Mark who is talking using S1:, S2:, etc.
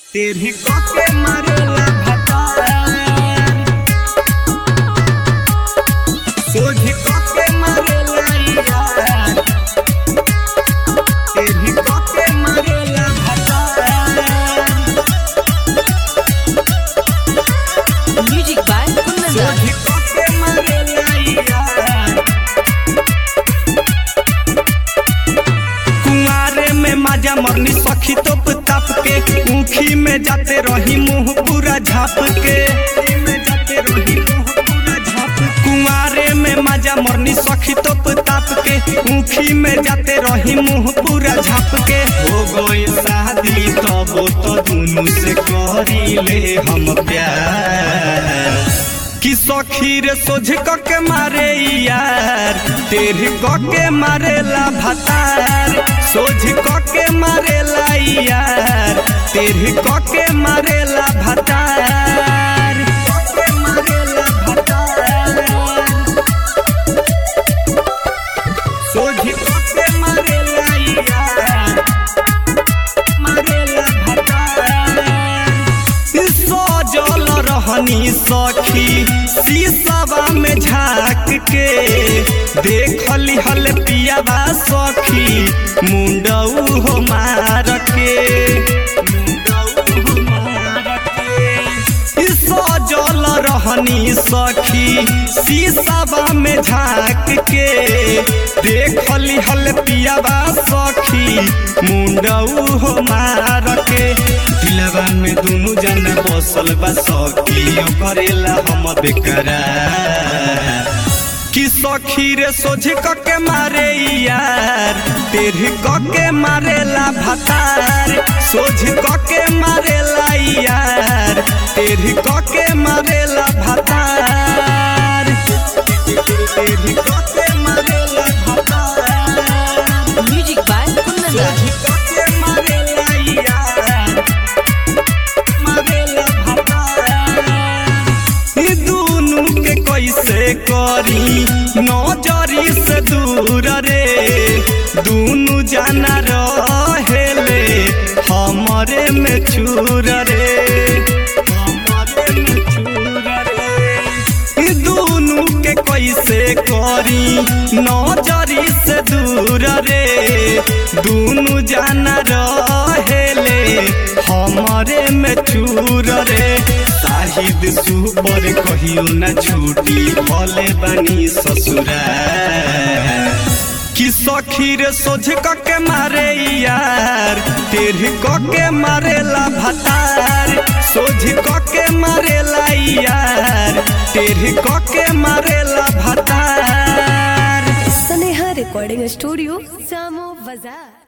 S1: तेरी कोके मारेला भतार सोझी कोके मारेला यार तेरी कोके मारेला भतार
S2: Music by Kundan
S1: सोझी कोके मारेला यार कुंवारे में माजा मरनी सखी तोप ताप के ऊखी में जाते रही मुंह पूरा झाप के कुंवारे में माजा मरनी सखी तोप ताप के ऊखी में जाते रही मुंह पूरा झाप के हो गई शादी तब तो दुनू से करी ले हम प्यार कि सखी रे सोझ क के मारे यार तेरी क के मारेला भतार सोझ क के मारेला यार तेरी क के मारेला भतार क के मारेला भतार सोझ क के मारेला यार मारेला भतार सजल रहनी सखी शीशवा में झाँक के देखली हल पियावा सखी मुंडऊ हो मार के मुंडऊ हो मार के सजल रहनी सखी शीशवा में झाँक के देखली हल पियावा सखी मुंडऊ हो मार के दिलवा में दुनु जना बसल बा सखी करेला हम बेकरार कि सखी रे सोझ क के मारे यार तेरी क के मारेला भतार सोझ क के मारेला यार तेरी क के मारेला भतार तेरी क के मारेला भतार
S2: Music by Kundan
S1: सोझ क के मारेला यार मारेला भतार ई दुनु के कैसे करी नजरी से दूर रे दुनु जाना रहेले हमरे में चूर रे हमरे में चूर रे ई दुनु के कैसे करी नजरी से दूर रे दुनु जाना रहेले हमरे में चूर रे शाहिद सुपर कहियो न छूटी भले बनी ससुरा कि सखी रे सोझ क के मारे यार तेरी क के मारेला भतार सोझ क के मारेला यार तेरी क के मारेला भतार
S3: स्नेहा रिकॉर्डिंग स्टूडियो सामो बाजार